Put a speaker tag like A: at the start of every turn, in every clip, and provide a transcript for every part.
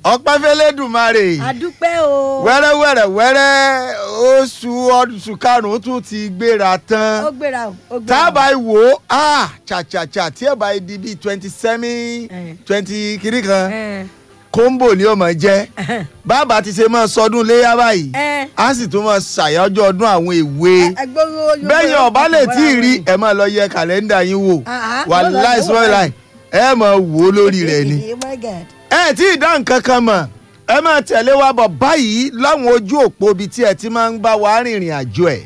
A: ọpẹ́ fẹ́lẹ́dùmarè
B: àdúpẹ́ o.
A: wẹ́rẹ́wẹ́rẹ́ wẹ́rẹ́ oṣù oṣù karùn-ún tún ti gbéra
B: ó
A: tán
B: gbéra o ó gbéra
A: tá a
B: o.
A: bá wò ó ah chàchàchà tí ẹ bá di bíi twenty seven
B: Eh.
A: twenty kiri kan
B: Ẹ,
A: kóńbò ni ó máa jẹ́ bàbá ti ṣe máa sọdún léyà báyìí
B: ẹ,
A: a sì tún máa ṣàyájọ́ ọdún àwọn èwe
B: ẹ, gbogbo Yorùbá
A: bẹ́yìn ọ̀bá lè tí ì rí
B: ẹ.
A: ẹ máa lọ yẹ kàlẹ́ndà yín wò
B: Ah, ah,
A: wà
B: lọ́la
A: láì
B: ló wà
A: sọ́ọ́ láì ẹ máa wò ó lórí rẹ̀ ni
B: Oh my God.
A: ẹ tí ì dá nǹkan kan mọ̀ ẹ máa tẹ̀lé wa bọ̀ báyìí láwọn ojú òpó ibi tí ẹ ti máa ń bá wa rìnrìn àjò ẹ̀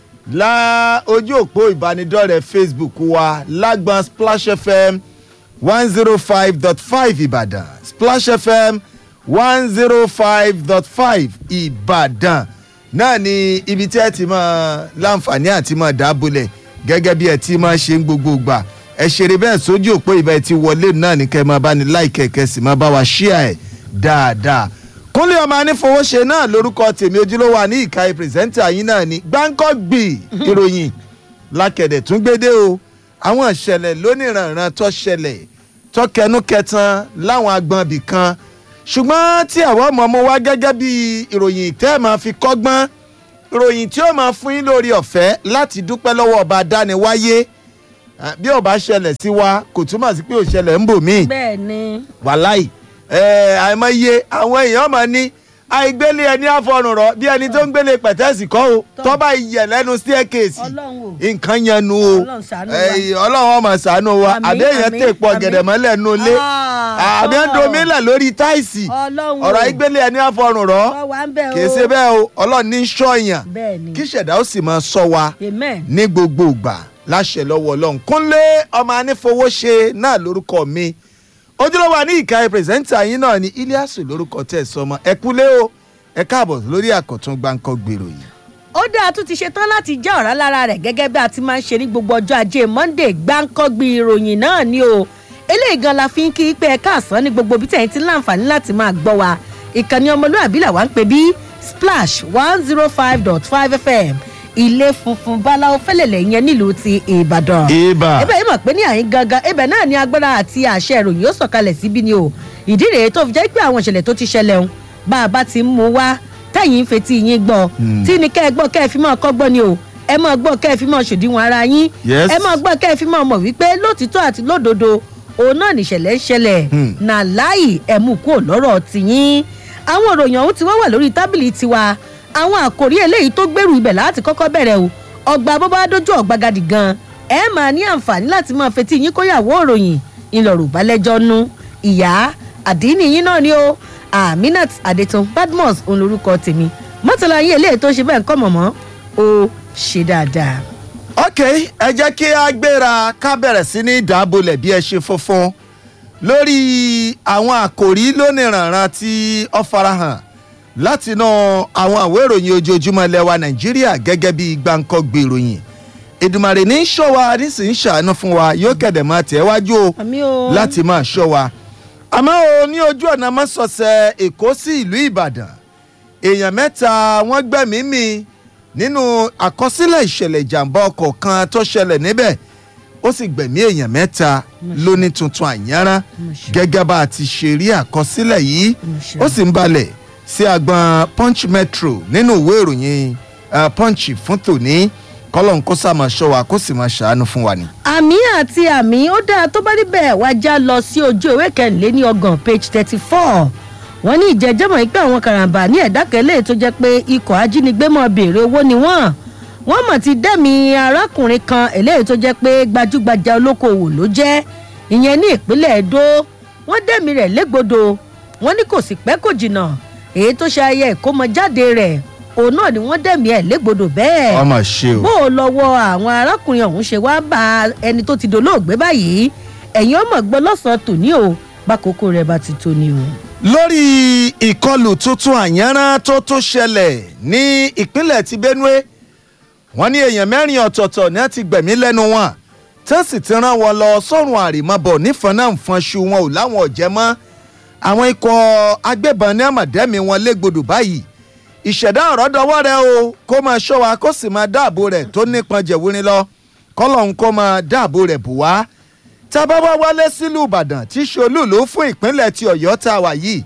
A: la ojú òpó ìbánidọ́rẹ̀ẹ́ Facebook wa lágbọn Splash FM one zero five dot five Ìbàdàn Splash FM one zero five dot five Ìbàdàn náà ni ibi tí ẹ ti máa láǹfààní àti máa dábòlẹ̀ gẹ́gẹ́ bí ẹ ti máa ṣe ń gbogbo gbà ẹ ṣeré bẹ́ẹ̀ sójú òpó ìbá ẹ ti wọlé náà ní kẹ́ ẹ máa bá ní láìkẹ́ kẹ́ sì máa bá wa ṣíà ẹ̀ dáadáa kúnlé ọmọ anífowóṣe náà lórúkọ tèmi ojúlówó àní ìka pírẹsẹ́ńtà yín náà ni gbáǹkọ́gbì ìròyìn lákẹ̀dẹ̀ tún gbédè o àwọn ìṣẹ̀lẹ̀ lóníranran tó ṣẹlẹ̀ tó kẹnu kẹtan láwọn agbọn ibì kan ṣùgbọ́n tí àwọn ọmọ ọmọ wa gẹ́gẹ́ bí ìròyìn tẹ́ ẹ̀ máa fi kọ́gbọ́n ìròyìn tí ó máa fún yín lórí ọ̀fẹ́ láti dúpẹ́ lọ́wọ́ ọba dániwáyé Ah, bí ó bá ṣẹlẹ̀ sí wa kò túmọ̀ sí pé ó ṣẹlẹ̀ ń bò míì
B: bẹ́ẹ̀ ni
A: wàláì ẹ àìmọye àwọn èèyàn máa ní àìgbélé ẹni àfọrùn rọ bí ẹni tó ń gbélé pẹ̀tẹ́sì kọ́ o
B: Tọ́.
A: tó bá yẹ lẹ́nu staircase
B: ọlọ́run o
A: nǹkan yẹn nu o
B: Ọlọ́run ṣàánú wa.
A: Ẹ, ọlọ́run ọmọ ṣàánú wa
B: Àmín,
A: àbí èèyàn
B: àmín,
A: tè pọ̀
B: àmín.
A: gẹ̀dẹ̀ mọ́lẹ̀ nu ilé
B: Ah,
A: àbí ń
B: tọ́.
A: domílẹ̀ lórí táìsì
B: ọlọ́run o
A: ọ̀rọ̀ àìgbélé ẹni àfọrùn rọ
B: Tọ́ wa ń bẹ̀ o
A: kì í ṣe bẹ́ẹ̀ o ọlọ́run ní sọ́ọ̀yàn
B: bẹ́ẹ̀ ni
A: kí ṣẹ̀dá ó sì máa sọ wa
B: amen
A: ní gbogbo ìgbà láṣẹ lọ́wọ́ ọlọ́run kúnlé ọmọ anífowóṣe náà lórúkọ mi ojúlówó àní ìka pírẹsẹ́ńtà yín náà ní iliasu lórúkọ tẹ̀ sọmọ ẹ kúlé o ẹ káàbọ̀ lórí àkọ́tún gbáǹkọ́ gbèrò yìí.
B: ó dáa tún ti ṣe tán láti já ọ̀rá lára rẹ̀ gẹ́gẹ́ bí a ti máa ń ṣe ní gbogbo ọjọ́ ajé monday gbáǹkọ́gbì ìròyìn náà ni o eléyìí gan la fi ń kí pé ẹ káàsán ní gbogbo bí tẹ̀yìn ti láǹfààní láti máa gbọ́ wa ìkànnì ọmọlúwàbí làwa ń pè bí splash one zero five dot five fm ilé funfun báláwo fẹ́lẹ̀lẹ̀ yẹn nílùú ti ìbàdàn
A: ibà
B: ebe yìí mọ̀ pé ní àyín gangan ibẹ̀ náà ni agbára àti àṣẹ ìròyìn ó sọ̀kalẹ̀ síbí ni o ìdí rèé tó fi jẹ́ pé àwọn ìṣẹ̀lẹ̀ tó ti ṣẹlẹ̀ ń bá a bá ti ń mú wá tẹ̀yìn ń fetí yín gbọ́ tí ni kẹ́ ẹ gbọ́ kẹ́ ẹ fi máa kọ́gbọ́n ni o ẹ máa gbọ́ kẹ́ ẹ fi máa ṣòdiwọ̀n ara yín
A: Yes.
B: ẹ máa gbọ́ kẹ́ ẹ fi máa mọ̀ wípé lótìtọ́ àti lódodo òun náà nìṣẹ̀lẹ̀ ń ṣẹlẹ̀
A: Hmm.
B: nà láì ẹ̀mú kúrò lọ́rọ̀ tìyín àwọn ìròyìn ọ̀hún ti wá wà lórí tábìlì tiwa àwọn àkòrí eléyìí tó gbèrú ibẹ̀ láti kọ́kọ́ bẹ̀rẹ̀ o ọgbà bó bá dójú ọ̀gbagadì gan ẹ máa ní àǹfààní láti máa fetí yín kóyàwó òròyìn ńlọrọ̀ balẹ̀jọ́ nu ìyá àdínní yín náà ni o aminat adetun badmus òun lorúkọ tèmi mọ́tàlá yín eléyìí tó ṣe bẹ́ẹ̀ ń kọ́ mọ̀mọ́ ó ṣe dáadáa.
A: ok ẹ jẹ́ kí a gbéra ká bẹ̀rẹ̀ sí ní ìdábòlẹ̀ bí ẹ ṣe funfun lórí àwọn àkòrí lóníranran tí ó farahàn látinú àwọn àwé ìròyìn ojoojúmọ́ ilẹ̀ wa nàìjíríà gẹ́gẹ́ bí gbàǹkọ́gbè ìròyìn Èdùmàrè ní í ṣọ́ wa nísìnyí ṣàánú fún wa yóò kẹ̀dẹ̀ máa tẹ̀ wájú o
B: àmì o
A: láti máa ṣọ́ wa àmọ́ o ní ojú ọ̀nà mọ́sọ̀ọ̀sẹ̀ èkó sí ìlú ìbàdàn èèyàn mẹ́ta wọ́n gbẹ̀mí mì nínú àkọsílẹ̀ ìṣẹ̀lẹ̀ ìjàmbá ọkọ̀ kan tó ṣẹlẹ̀ níbẹ̀ ó sì gbẹ̀mí èèyàn mẹ́ta lóní tuntun àyànrán gẹ́gẹ́ bá a ti ṣe rí àkọsílẹ̀ yìí ó sì ń balẹ̀ sí agbọn punch metro nínú ìwé ìròyìn eh, punch fún tòní kọ́lọ́n kó sá máa ṣọ́ wa kó sì máa ṣàánú fún wa ni.
B: àmì àti àmì ó dáa tó bá níbẹ̀ wá já lọ sí ojú ìwé kẹrìnléní ọgbọ̀n page thirty four wọ́n ní ìjẹ́jẹ́mọ̀ pé àwọn karambà ní ẹ̀dá kẹlẹ́ tó jẹ́ pé ikọ̀ ajínigbé mọ̀ béèrè owó ni wọ́n wọ́n mọ̀ ti dẹ́mi arákùnrin kan eléyìí tó jẹ́ pé gbajúgbajà olókoòwò ló jẹ́ ìyẹn ní ìpínlẹ̀ Ẹdó wọ́n dẹ́mi rẹ̀ légbodò wọ́n ní kò sì pẹ́ kò jìnnà èyí tó ṣe ayẹyẹ ìkómọjáde rẹ̀ òun náà ni wọ́n dẹ́mi ẹ̀ légbodò bẹ́ẹ̀
A: ọmọ ṣe o.
B: bó o lọ́wọ́ àwọn arákùnrin ọ̀hún ṣe wá bá ẹni tó ti dolóògbé báyìí ẹ̀yin ọmọ gbọ́ lọ́sàn-án tòní o bákòókò rẹ̀ bá ti tó ni o.
A: lórí ìkọlù tuntun àyànrán tó tún ṣẹlẹ̀ ní ìpínlẹ̀ ti benue wọ́n ní èèyàn mẹ́rin ọ̀tọ̀ọ̀tọ̀ ní wọ́n ti gbẹ̀mí lẹ́nu wọn tó sì ti rán wọn lọ sọ́run àrèmabọ̀ nífọ̀nàfọ̀nṣu wọn ò láwọn ọ̀jẹ̀ mọ́ àwọn ikọ̀ agbébọn ní àmọ̀dẹ́mi wọn légbodò báyìí ìṣẹ̀dá ọ̀rọ̀ dọwọ́ rẹ o kó máa ṣọ́ wa kó sì máa dáàbò rẹ̀ tó nípọn jẹ̀wúrin lọ kọ́lọ́hún kó máa dáàbò rẹ̀ bù wá tá a bá wá wálé sílùú ìbàdàn tí ṣolúùlú fún ìpínlẹ̀ ti ọ̀yọ́ tá a wà yìí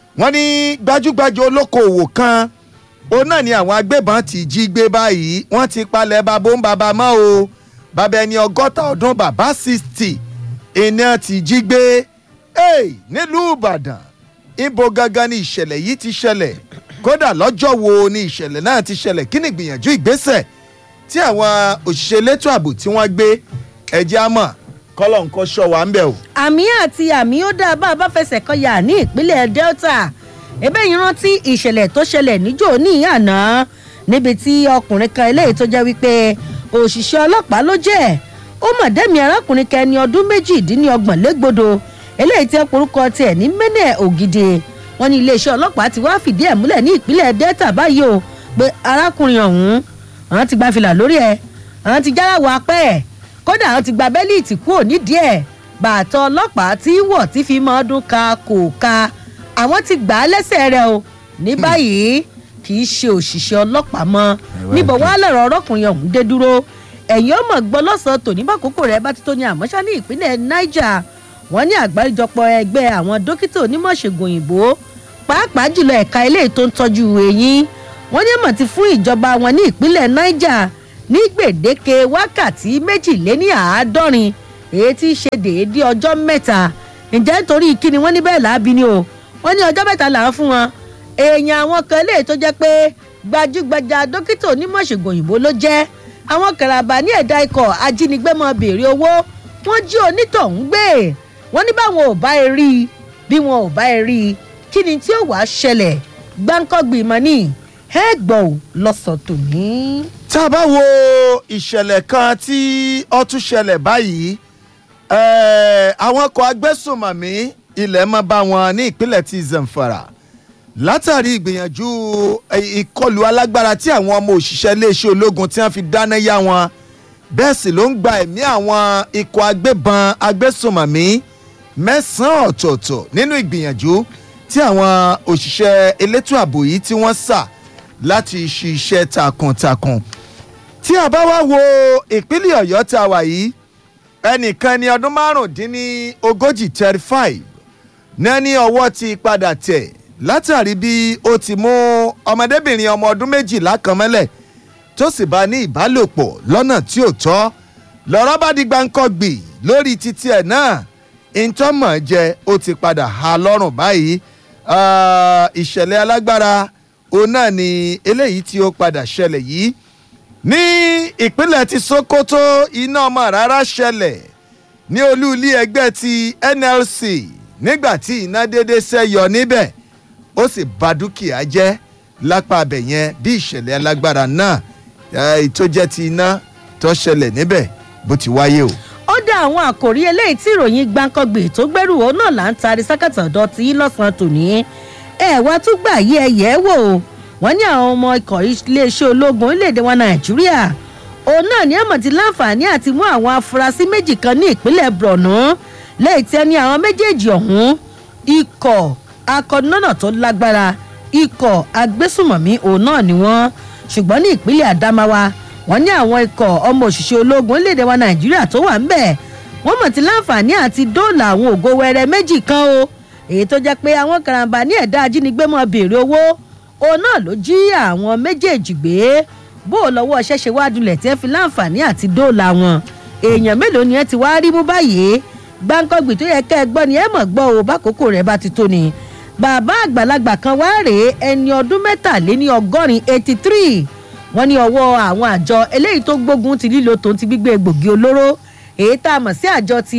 A: wọ́n ní gbajúgbajà olókoòwò kan òun náà ni àwọn agbébọn ti jí gbé báyìí wọ́n ti palẹ̀ babo ń baba mọ́ o bàbá ẹni ọgọ́ta ọdún bàbá sixty iná ti jí gbé hey, nílùú ìbàdàn ibo gangan ni ìṣẹ̀lẹ̀ yìí ti ṣẹlẹ̀ kódà lọ́jọ́ wo ni ìṣẹ̀lẹ̀ náà ti ṣẹlẹ̀ kí ni ìgbìyànjú ìgbésẹ̀ tí àwọn òṣìṣẹ́ elétò ààbò tí wọ́n gbé ẹ̀jẹ̀ àmọ́ kọ́lọ̀ nǹkan ṣọ́ wa ń bẹ̀ o.
B: àmì àti àmì ó dáa bá a bá fẹsẹ̀ kọyà ní ìpínlẹ̀ delta ebe yìí rántí ìṣẹ̀lẹ̀ tó ṣẹlẹ̀ níjó ní àná níbi tí ọkùnrin kan eléyìí tó jẹ́ wípé òṣìṣẹ́ ọlọ́pàá ló jẹ́ ó mọ̀ dẹ́mi arákùnrin kan ẹni ọdún méjìdínlọ́gbọ̀n légbodò eléyìí tí orúkọ tiẹ̀ ní mẹ́nẹ̀ ògidì wọn ní iléeṣẹ́ ọlọ́pàá ti wá fìdí ẹ̀ múlẹ̀ ní ìpínlẹ̀ delta báyìí o pé arákùnrin ọ̀hún àwọn ti gba fìlà lórí ẹ̀ àwọn ti jára wọ apẹ́ ẹ̀ kódà àwọn ti gba bẹ́líìtì kúrò nídìí ẹ̀ bàtọ̀ ọlọ́pàá tí ń wọ̀ tí fi mọ́ ọdún ka kò ka àwọn ti gbà á lẹ́sẹ̀ rẹ̀ o ní báyìí kì í ṣe òṣìṣẹ́ ọlọ́pàá mọ́ níbo wàá lọ̀rọ̀ ọlọ́kùnrin ọ̀hún dé dúró ẹ̀yìn ọmọ gbọ́ lọ́sàn-án tòní bákòókò rẹ̀ bá ti tó ní àmọ́ṣá ní ìpínlẹ̀ niger wọ́n ní àgbáríjọpọ̀ ẹgbẹ́ àwọn dókítà onímọ̀ṣègùn òyìnbó pàápàá jùlọ ẹ̀ka ilé tó ń tọ́jú eyín wọ́n ní mọ̀ ti fún ìjọba wọn ní ìpínlẹ̀ niger ní gbèdéke wákàtí méjìléní àádọ́rin èyí tí í ṣe déédéé ọjọ́ mẹ́ta ǹjẹ́ nítorí kíni wọ́n ní bẹ́ẹ̀ láàbí ni o wọ́n ní ọjọ́ mẹ́ta là ń fún wọn èèyàn àwọn kan lè tó jẹ́ pé gbajúgbajà dókítà onímọ̀ṣègùn òyìnbó ló jẹ́ àwọn kàràbà ní ẹ̀dá ikọ̀ ajínigbé mọ́ béèrè owó wọ́n jí onítọ̀hún gbé wọ́n ní báwọn ò bá ẹ rí i bí wọn ò bá ẹ rí i kí ni tí ó wàá ṣẹlẹ̀ gbáǹkọ́gbì mọ́ ní ẹ gbọ́ ò lọ́sọ̀ tòní.
A: tá a bá wo ìṣẹ̀lẹ̀ kan tí ó tún ṣẹlẹ̀ báyìí àwọn ọkọ̀ agbésùnmọ̀mí ilẹ̀ mọ́ bá wọn ní ìpínlẹ̀ ti zamfara látàrí ìgbìyànjú ìkọlù alágbára tí àwọn ọmọ òṣìṣẹ́ iléeṣẹ́ ológun tí wọ́n fi dáná yá wọn bẹ́ẹ̀ sì ló ń gba ẹ̀mí àwọn ikọ̀ agbébọn agbésùnmọ̀mí mẹ́sàn-án ọ̀tọ̀ọ̀tọ̀ nínú ìgbìyànjú tí àwọn òṣìṣẹ́ elétò ààbò yìí tí wọ́n sà láti ṣiṣẹ́ takuntakun tí a bá wá wo ìpínlẹ̀ ọ̀yọ́ tá a wà yìí ẹnìkan ní ọdún márùndínlógójì thirty five náà ní ọwọ́ ti padà tẹ̀ látàrí bí ó ti mú ọmọdébìnrin ọmọ ọdún méjìlá kan mọ́lẹ̀ tó sì bá ní ìbálòpọ̀ lọ́nà tí ò tọ́ lọ́rọ́ bá di gbáǹkọ́gbì lórí títí ẹ̀ náà ìtọ́mọ̀ jẹ ó ti padà há lọ́rùn báyìí ìṣẹ̀lẹ̀ alágbára òun náà ni eléyìí tí ó padà ṣẹlẹ̀ yìí ní ìpínlẹ̀ ti sokoto iná ọmọ rárá ṣẹlẹ̀ ní olú ilé ẹgbẹ́ ti nlc nígbà tí iná dédé ṣẹ́yọ níbẹ̀ ó sì ba dúkìá jẹ́ lápá abẹ yẹn bí ìṣẹ̀lẹ̀ alágbára náà tó jẹ́ ti iná tó ṣẹlẹ̀ níbẹ̀ bó ti wáyé o.
B: ó dá àwọn àkòrí eléyìí tí ìròyìn gbàǹkangbè tó gbẹ́rù ó náà là ń taari sákàtà ọ̀dọ́ tí lọ́sàn-án tòní ẹ̀ wá tún gbà yí ẹ̀yẹ́ wò wọ́n ní àwọn ọmọ ikọ̀ iléeṣẹ́ ológun orílẹ̀-èdè wa nàìjíríà òun náà ní àmọ̀ ti láǹfààní àti mú àwọn afurasí méjì kan ní ìpínlẹ̀ borno lẹ́yìn tí ẹni àwọn méjèèjì ọ̀hún ikọ̀ akọ̀nọ́nà tó lágbára ikọ̀ agbésùmọ̀mí òun náà ni wọ́n ṣùgbọ́n ní ìpínlẹ̀ adamawa wọ́n ní àwọn ikọ̀ ọmọ òṣìṣẹ́ ológun orílẹ̀-èdè wa nàìjíríà tó wà ń bẹ̀ wọ́n mọ̀ ti láǹfààní àti dóòlà àwọn ògo wẹrẹ méjì kan o èyí tó jẹ́ pé àwọn karambà ní ẹ̀dá ajínigbé mọ́ béèrè owó òun náà ló jí àwọn méjèèjì gbé bó o lọ́wọ́ ṣẹ̀ṣẹ̀ wá dulẹ̀ tí ẹ fi láǹfààní àti dóòlà wọn èèyàn mélòó ni ẹ ti wá rí mú báyìí gbáǹkọ́gbì tó yẹ kẹ́ ẹ gbọ́ ni ẹ mọ̀ gbọ́ o bákòókò rẹ̀ bá ti tó ni bàbá àgbàlagbà kan wá rèé ẹni ọdún mẹ́tàléní ọgọ́rin eighty three wọ́n ní ọwọ́ àwọn àjọ eléyìí tó gbógun ti lílo tòun ti gbígbé egbògi olóró èyí tá a mọ̀ sí àjọ ti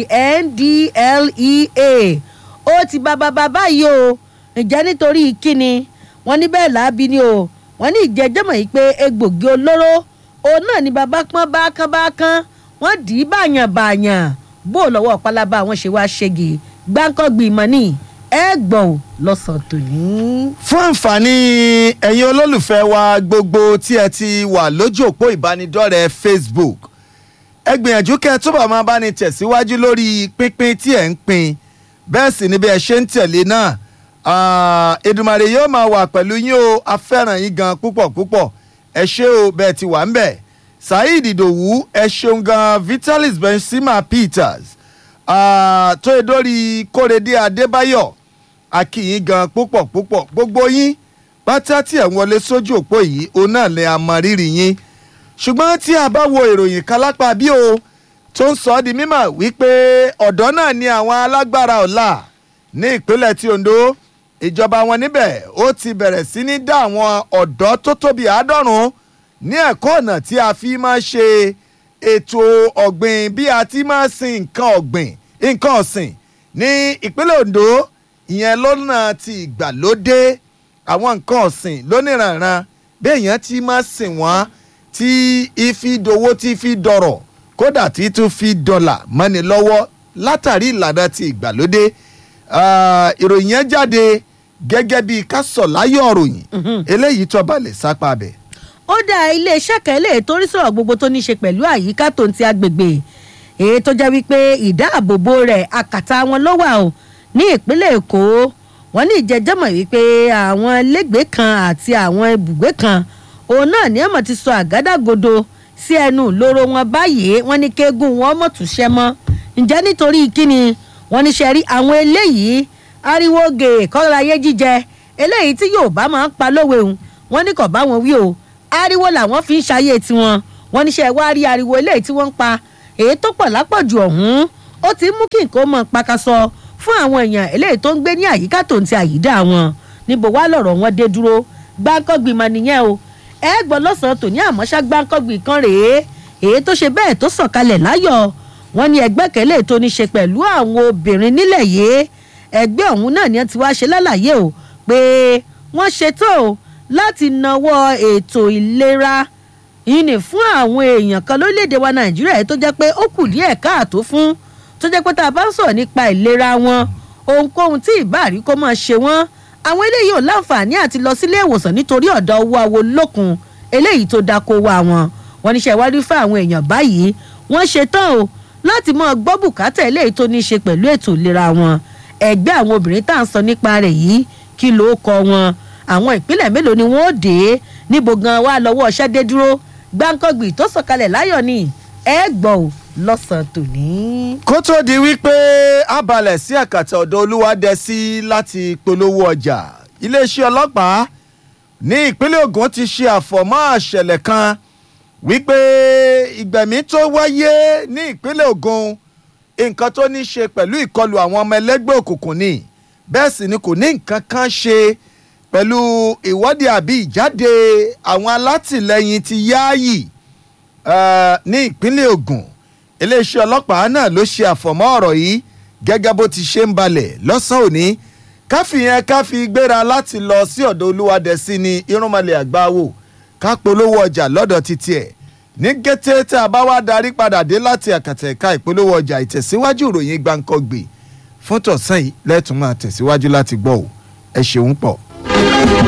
B: ndlea ó ti bá bàbá báyìí o ǹjẹ́ nítorí kíni wọ́n ní bẹ́ẹ̀ láabi ni o wọ́n ní ìjẹ́jọ́mọ̀ yìí pé egbògi olóró òun náà ni bàbá pọ́n bákan bákan wọ́n dì í bàyàn bàyàn bó lọ́wọ́ pálábá wọn ṣe wá ṣègi gbáǹkọ́gbì mọ́ ni ẹ gbọ́ ò lọ́sàn-án tòní.
A: fún àǹfààní ẹ̀yin olólùfẹ́ wa gbogbo tí ẹ ti wà lójú òpó ìbánidọ́rẹ̀ẹ́ facebook ẹ gbìyànjú kẹ́ ẹ túbọ̀ máa bá ní tẹ̀síwájú lórí pínpín tí ẹ̀ ń pín bẹ́ẹ̀ sì ni bí ẹ ṣe ń tẹ̀lé náà Èdùmàrè yóò máa wà pẹ̀lú yín o afẹ́ràn yín gan púpọ̀ púpọ̀ ẹ ṣé o bẹ́ẹ̀ ti wà ń bẹ̀ saheed idowu ẹ ṣeun gan vitalis benzema peters tó yẹ dórí kórèdé adébáyọ̀ akíyín gan púpọ̀ púpọ̀ gbogbo yín pátá tí ẹ̀ ń wọlé sójú òpó yìí òun náà lè àmọ́ rírì yín ṣùgbọ́n tí a bá wo ìròyìn kan lápá bí o tó ń sọ ọ́ di mímọ̀ wípé ọ̀dọ́ náà ni àwọn alágbára ọ̀la ní ìpínlẹ̀ tí Ondo ìjọba wọn níbẹ̀ ó ti bẹ̀rẹ̀ sí ní dá àwọn ọ̀dọ́ tó tóbi àádọ́rùn-ún ní ẹ̀kọ́ ọ̀nà tí a fi máa ṣe ètò ọ̀gbìn bí a ti máa sin nǹkan ọ̀gbìn nǹkan ọ̀sìn ní ìpínlẹ̀ Ondo ìyẹn lọ́nà ti ìgbàlódé àwọn nǹkan ọ̀sìn lóníranran béèyàn ti máa sìn wọ́n tí ifi dowó tí fi dọ̀rọ̀ kódà tí tún fi dọ́là mọ́ni lọ́wọ́ látàrí ìlànà ti ìgbàlódé ìròyìn yẹn jáde gẹ́gẹ́ bí kásọ̀láyọ̀ ròyìn eléyìí tó balẹ̀ sápá bẹ̀.
B: ó dá iléeṣẹ́ kan eléyìí tó rí sọ̀rọ̀ gbogbo tó ní í ṣe pẹ̀lú àyíká tó ń ti agbègbè èyí tó jẹ́ wípé ìdáàbòbò rẹ̀ àkàtà wọn ló wà o ní ìpínlẹ̀ èkó wọ́n ní ìjẹ́jẹ́mọ̀ wípé àwọn lẹ́gbẹ̀ẹ́ kan àti àwọn ibùgbé kan òun náà ní ẹ̀mọ̀ ti sọ àgádágodo sí ẹnu ìloro wọn báyìí wọ́n ní kéégún wọn mọ̀ tún ṣẹ́ mọ́ ǹjẹ́ nítorí kíni wọ́n ní sẹ́rí àwọn eléyìí ariwo gèè kọ́láyé jíjẹ eléyìí tí yorùbá máa ń pa lówe òun wọ́n ní kò bá wọn wí o ariwo làwọn fi ń ṣayé tiwọn wọ́n ní sẹ́ wá rí ariwo eléyìí tí wọ́n ń pa èyí tó pọ̀ lápọ̀jù ọ̀hún ó ti mú kí nǹkan mọ̀ pakasọ fún àwọn èèyàn eléyìí tó ń gbé ní àyíká tó ń ti àyídá wọn níbo wá lọ̀rọ̀ wọn dé dúró gbáǹkọ́gbìn mọ nìyẹn o ẹ gbọ́ lọ́sàn-án tòní àmọ́ṣá gbáǹkọ́gbìn kan rèé èyí tó ṣe bẹ́ẹ̀ tó sọ̀kalẹ̀ láyọ̀ wọ́n ní ẹgbẹ́kẹ̀lé tó ní ṣe pẹ̀lú àwọn obìnrin nílẹ̀ yìí ẹgbẹ́ ọ̀hún náà ni wọ́n ti wá ṣe lálàyé o pé wọ́n ṣetán o láti nawọ́ ètò ìlera yìí ní fún àwọn èèyàn kan lórílẹ̀‐èdè wa nàìjíríà tó jẹ́ pé ó kù díẹ̀ káàtó fún tó jẹ́ pé tá a bá ń sọ̀rọ̀ nípa ìlera wọn ohunkóhun tí ìbáàrí kó máa ṣe wọ́n àwọn eléyìí ò láǹfààní àti lọ sílé ìwòsàn nítorí ọ̀dọ̀ owó awo lókun eléyìí tó dáko wá wọn wọn níṣẹ́ ìwádìí fún àwọn èèyàn báyìí wọ́n ṣetán o láti máa gbọ́ bùkátà eléyìí tó ní í ṣe pẹ̀lú ètò ìlera wọn ẹgbẹ́ àwọn obìnrin tá à ń sọ nípa rẹ̀ yìí kí ló kọ wọn àwọn ìpínlẹ̀ mélòó ni wọ́n ó dé níbo gan wa lọ́wọ́ ọṣẹ́ dé dúró gbáǹkọ́gbì tó sọ̀kalẹ̀ láyọ̀ ni ẹ gbọ́ ò lọ́sàn-án tòní.
A: kó tó di wípé a balẹ̀ sí àkàtà ọ̀dọ̀ olúwadẹ́sí láti polówó ọjà iléeṣẹ́ ọlọ́pàá ní ìpínlẹ̀ Ògùn ti ṣe àfọ̀mọ́ àṣẹlẹ̀ kan wípé ìgbẹ̀mí tó wáyé ní ìpínlẹ̀ Ògùn nǹkan tó ní ṣe pẹ̀lú ìkọlù àwọn ọmọ ẹlẹ́gbẹ́ òkùnkùn ni bẹ́ẹ̀ sì ni kò ní nǹkan kan ṣe pẹ̀lú ìwọ́de àbí ìjáde àwọn alátìlẹyìn ti yáàyì ní ìpínlẹ̀ Ògùn iléeṣẹ́ ọlọ́pàá náà ló ṣe àfọ̀mọ́ ọ̀rọ̀ yìí gẹ́gẹ́ bó ti ṣe ń balẹ̀ lọ́sàn-án òní káfíyẹn káfí gbéra láti lọ sí ọ̀dọ̀ olúwadẹ̀sí ní irúnmọlẹ̀ àgbáwò ká polówó ọjà lọ́dọ̀ títí ẹ̀ ní kété tí a bá wá darí padà dé láti àkàtà ẹ̀ka ìpolówó ọjà ìtẹ̀síwájú ìròyìn gbàǹkọ́gbè fún tọ̀sán yìí lẹ́tùn máa tẹ̀síwájú láti gbọ́ ò ẹ ṣeun pọ̀.